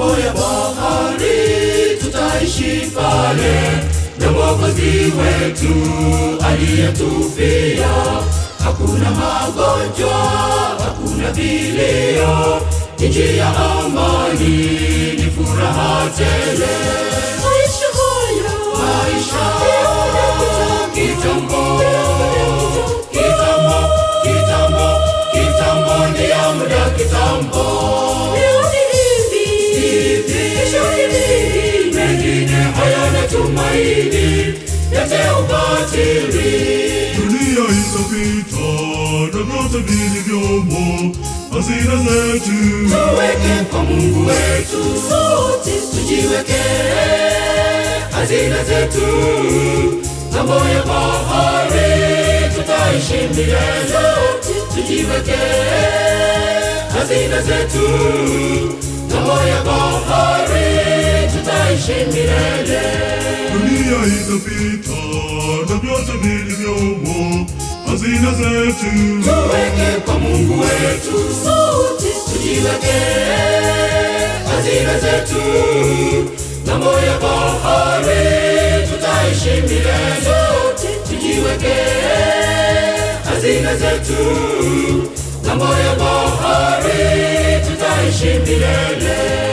ng'ambo ya bahari tutaishi pale na Mwokozi wetu aliyetufia. Hakuna magonjwa, hakuna vilio, ni njia ya amani, ni furaha tele. Maisha haya Maisha kitambo, kitambo, kitambo, kitambo, kitambo ni ya muda kitambo. leo ni hivi, kesho ni hivi. mengine hayana tumaini, yote ubatili. Dunia itapita na vyote vilivyomo, hazina zetu Tuweke kwa Mungu wetu, Sote tujiweke hazina zetu ng'ambo ya bahari, tutaishi milele. Tujiweke hazina zetu ng'ambo ya bahari, tutaishi milele. dunia itapita na vyote vilivyomo, hazina zetu tuweke kwa Mungu wetu, sote tujiweke hazina zetu ng'ambo ya bahari, tutaishi milele. Tujiweke hazina zetu ng'ambo ya bahari, tutaishi milele.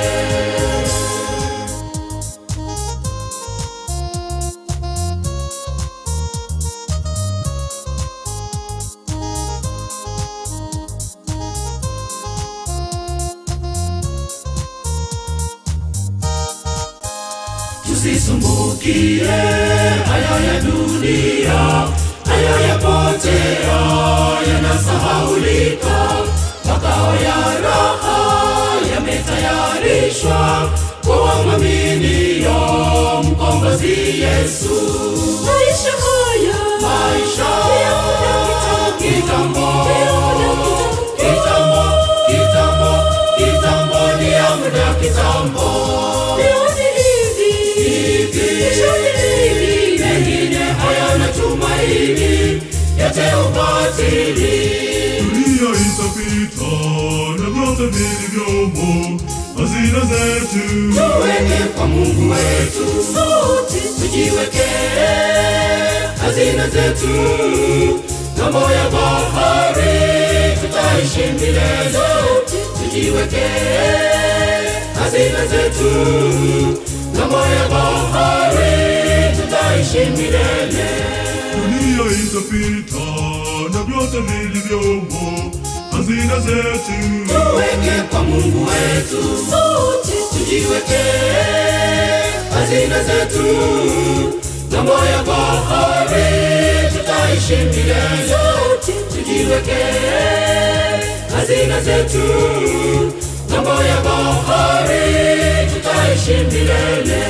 tusisumbukie haya ya dunia, haya yapotea, yanasahaulika. Makao ya raha yametayarishwa kwa wamwaminio mkombozi Yesu. maisha haya Maisha kitambo, kitambo, kitambo, kitambo, kitambo ni ya muda kitambo. leo ni hivi, kesho ni hivi. mengine hayana tumaini, yote ubatili. dunia itapita na vyote vilivyomo, hazina zetu Tuweke kwa Mungu wetu, Sote tujiweke hazina zetu ng'ambo ya bahari, tutaishi milele. Tujiweke hazina zetu ng'ambo ya bahari, tutaishi milele. dunia itapita na vyote vilivyomo, hazina zetu tuweke kwa Mungu wetu, sote tujiweke hazina zetu ng'ambo ya bahari, tutaishi milele. Tujiweke hazina zetu ng'ambo ya bahari, tutaishi milele.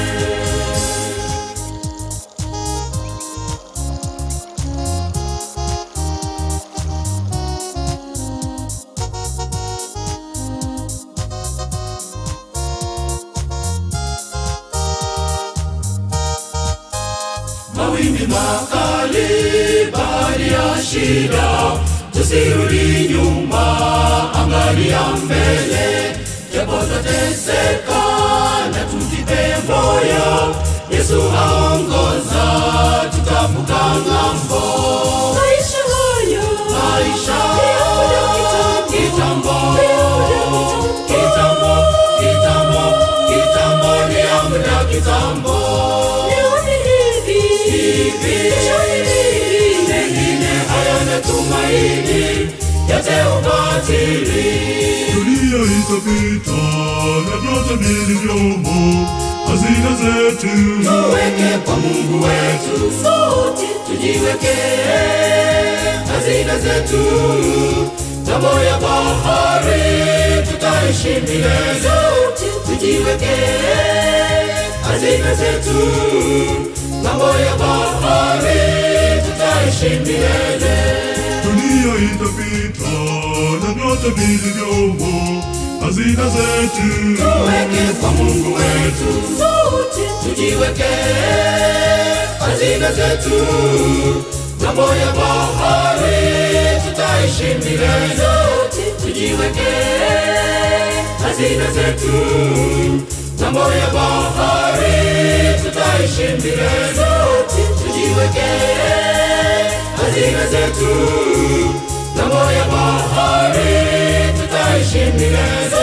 mawimbi makali, bahari ya shida, tusirudi nyuma, angalia mbele, japo tateseka na tujipe moyo, Yesu aongoza, tutavuka ng'ambo. maisha haya Maisha kitambo, kitambo, kitambo, kitambo, kitambo ni ya muda kitambo. leo ni hivi, kesho ni hivi. mengine hayana tumaini, yote ubatili. dunia itapita na vyote vilivyomo, hazina zetu Tuweke kwa Mungu wetu, Sote tujiweke hazina zetu ng'ambo ya bahari, tutaishi milele. Tujiweke hazina zetu ng'ambo ya bahari, tutaishi milele. dunia itapita na vyote vilivyomo, hazina zetu Tuweke kwa Mungu wetu, sote tujiweke hazina zetu ng'ambo ya bahari, tutaishi milele. Tujiweke hazina zetu ng'ambo ya bahari tutaishi milele tujiwekee hazina zetu ng'ambo ya bahari tutaishi milele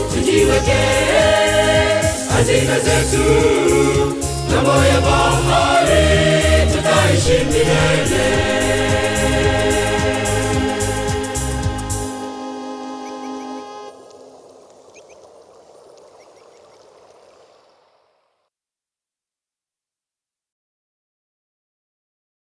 tujiwekee hazina zetu ng'ambo ya bahari